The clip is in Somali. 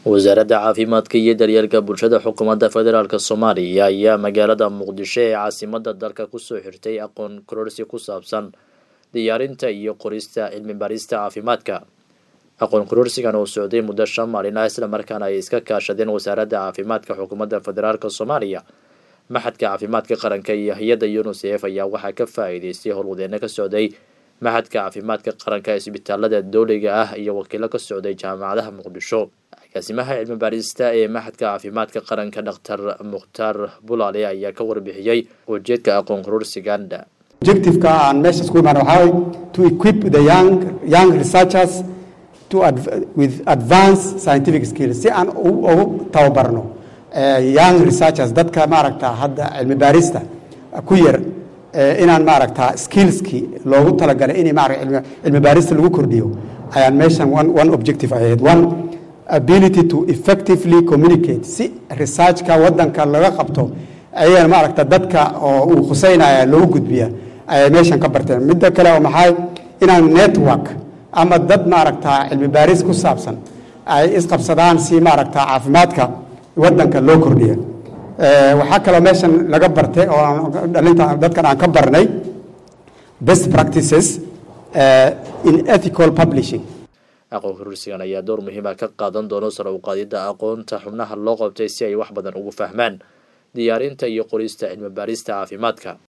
wasaaradda caafimaadka iyo daryeelka bulshada xukuumadda federaalk soomaaliya ayaa magaalada muqdisho ee caasimada dalka kusoo xirtay aqoon kororsi ku saabsan diyaarinta iyo qorista cilmi baarista caafimaadka aqoon kororsigan oo socday muddo shan maalin ah islamarkaana ay iska kaashadeen wasaaradda caafimaadka xukuumadda federaalk soomaaliya maxadka caafimaadka qaranka iyo hay-adda unisef ayaa waxaa ka faa-iideystay howlwadeeno ka socday maxadka caafimaadka qaranka isbitaalada dowliga ah iyo wakiilo ka socday jaamacadaha muqdisho agaasimaha cilmi baarista ee maxadka caafimaadka qaranka dhaktar mukhtaar bulaale ayaa ka warbixiyey ujeedka aqoon kororsigan objectiveka aan meesha isku imaan waxaa way to equip the young young researchers to adv with advanced scientific skills si aan ugu tababarno young researchers dadka maaragta hadda cilmi baarista ku yar inaan maaragta skillskii loogu talagalay in maarata cilmi baarista lagu kordhiyo ayaan meeshan one one objective ahayd one ability to effectively communicate si researchka wadanka laga qabto ayaan maaragta dadka oo uu khuseynaya loogu gudbiya ayay meeshan ka barteen midda kale oo maxay inaan network ama dad maaragta cilmi baaris ku saabsan ay isqabsadaan si maaragta caafimaadka wadanka loo kordhiya waxaa kaloo meeshan laga bartay oo dhalinta dadkan aan ka barnay best practices in ethical publishing aqoon kororsigan ayaa door muhiima ka qaadan doono sare u qaadidda aqoonta xubnaha loo qabtay si ay wax badan ugu fahmaan diyaarinta iyo qorista cilmi baarista caafimaadka